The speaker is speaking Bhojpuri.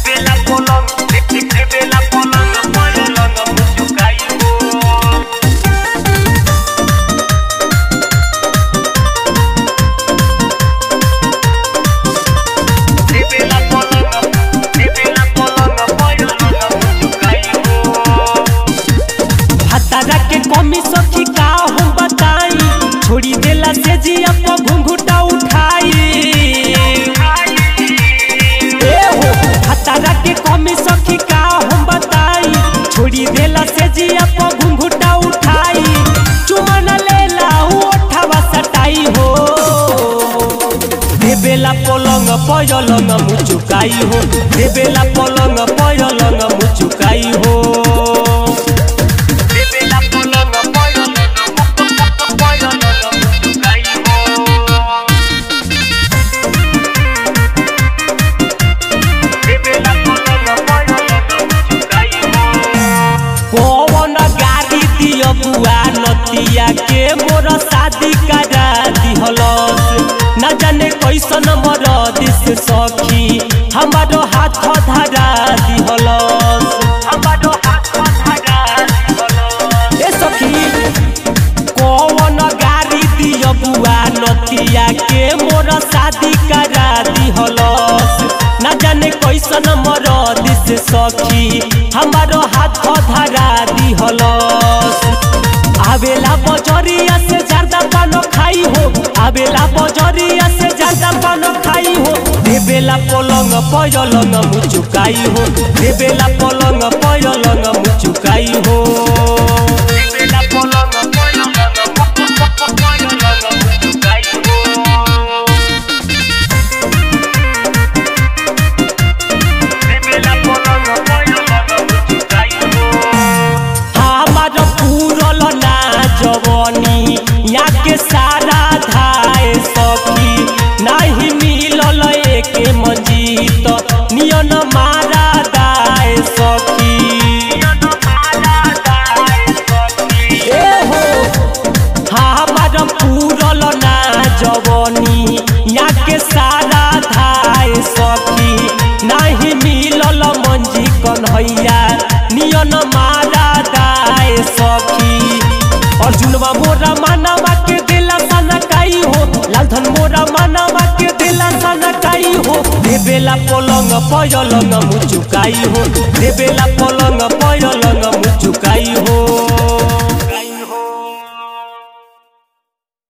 Revela polong, revela polong, polong, mucho caigo. Revela polong, revela polong, polong, mucho caigo. हतारा के कमी सखी का हम बताई छोड़ी देला से जिया पर घुंघुटा उठाई ए हो हतारा के कमी सखी का हम बताई छोड़ी देला से जिया पर घुंघुटा उठाई चुमन लेला ओठवा सटाई हो देबेला पलंग पयलंग मुचुकाई हो देबेला पलंग पयलंग मुचुकाई हो Revela polong, polong, polong, mucho caigo. Revela polong, polong, mucho caigo. पवन गाड़ी दियो बुआ नतिया के मोर शादी करा दिहलस न जाने कैसन मोर दिस सखी हमारो हाथ धरा दिहलस हमारो हाथ धरा दिहलस। ए सखी कौन गाड़ी दियो बुआ नतिया के मोर शादी करा दिहलस न जाने कैसन मोर दिस सखी हमारो हाथ धरा दिहलस आवेला बजरिया से ज्यादा पानो खाई हो आवेला बजरिया से ज्यादा पानो खाई हो देबेला पलंग पयलंग मुचुकाई हो देबेला पलंग पयलंग मुचुकाई हो Revela polong, polong, polong, mucho caigo. Revela polong, polong, mucho caigo. हमार पूरल ना जवनी यहाँ के सारा धाय सखी नहीं मिलल एके मंजीत नियन मारा दाय सखी ए हो हमार पूरल ना जवनी यहाँ के सारा धाय सखी नहीं मिलल मंजी कन्हैया नियन मारा दाय सखी अर्जुनवा मोरा मानवा के दिला सनकाई हो लालधन मोरा मानवा के दिला सनकाई हो देबेला पलंग पयलंग मुचुकाई हो देबेला पलंग पयलंग मुचुकाई हो